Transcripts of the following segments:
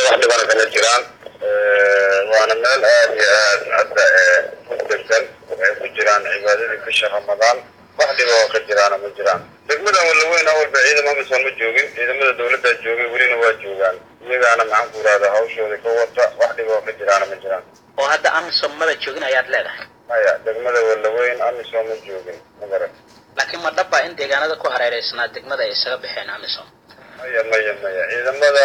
wax dhibana kama jiraan waana meel aad iyo aad hadda ku degsan waxay ku jiraan cibaadadii bisha ramadaan wax dhiba oo ka jiraana ma jiraan degmadan walaweyn awalba ciidamo amisoon ma joogin ciidamada dawladdaa joogay welina waa joogaan iyagaana maxaan ku irahda hawshooda ka wata wax dhiba oo ka jiraana ma jiraan oo hadda amisom maba joogin ayaad leedahay maya degmada walaweyn amisom ma joogin magaran laakiin ma dhaba in deegaanada ku hareereysnaa degmada ay isaga baxeen amisom maya maya maya ciidamada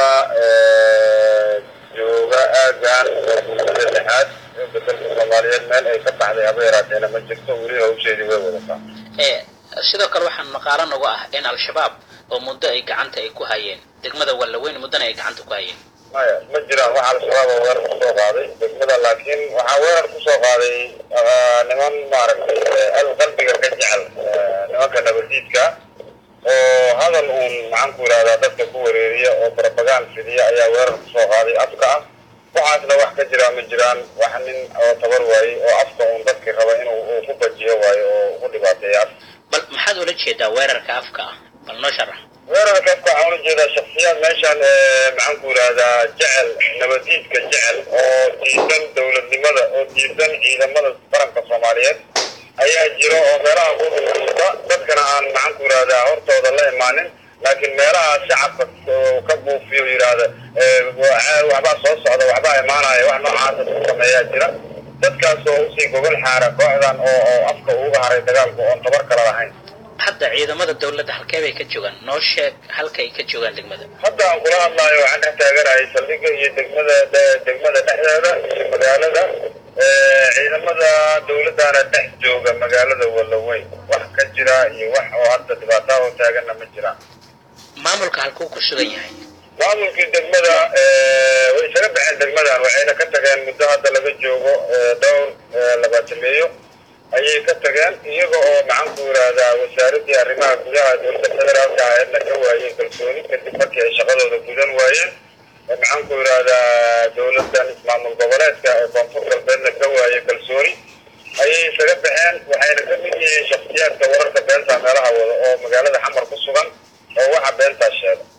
jooga aagan waa bulshada lixaad xooga dalka soomaaliyeed meel ay ka baxday haba yaraateena ma jirto weli hawsheedii way wadataa ee sidoo kale waxaan maqaalo nagu ah in al-shabaab oo muddo ay gacanta ay ku hayeen degmada wallaweyn muddona ay gacanta ku hayeen maya ma jiraan wax al-shabaab oo weerar kusoo qaaday degmada laakiin waxaa weerar kusoo qaaday niman maaragtay al qalbiga ka jecel nimanka nabadiidka oo hadal uun maxaan ku yidhahdaa dadka ku wareeriya oo barabagaan fidiya ayaa weerar kusoo qaaday afka ah waxaasna wax ka jiraa ma jiraan wax nin oo tabar waayey oo afka uun dadkii raba inuu uu ku bajiyo waayo oo ku dhibaateeya afka bal maxaad ula jeedaa weerarka afka ah bal noo sharax weerarka afka waxaan ula jeedaa shaksiyaad meeshaan maxaan ku yidhahdaa jecel nabadiidka jecel oo diidan dowladnimada oo diidan ciidamada qaranka soomaaliyeed ayaa jiro oo meelaha ku dhulkusta dadkana aan maxaan ku yidhahdaa hortooda la imaanin laakiin meelaha shacabka ka buufiyo yidhaahda waxbaa soo socda waxbaa imaanaya wax noocaasa ku sameeyaa jira dadkaas oo usii gogol xaara kooxdan oo oo afka uga haray dagaalku oon tabar kala lahayn hadda ciidamada dawladda halkee bay ka joogaan noo sheeg halka ay ka joogaan degmada hadda aan kula hadlaayo waxaan dhex taaganahay saldhigga iyo degmada degmada dhexdeeda iyo magaalada ciidamada dawladdaana dhex jooga magaalada walaweyn wax ka jira iyo wax oo hadda dhibaataa oo taaganna ma jiraan maamulka halkuu ku sugan yahay maamulkii degmada way isaga baxeen degmadan waxayna ka tageen muddo hadda laga joogo dhowr labaatameeyo ayay ka tageen iyaga oo maxaan ku yidhaahdaa wasaaradii arrimaha gudaha dowladda federaalka aheedna ka waayeen kalsooni kadib markii ay shaqadooda gudan waayeen maxaan ku yidhaahdaa dowladan ismaamul goboleedka ee koonfur galbeedna ka waayey kalsooni ayay isaga baxeen waxayna ka mid yihiin shaksiyaadka wararka beenta meelaha wada oo magaalada xamar ku sugan oo waxa beentaa sheega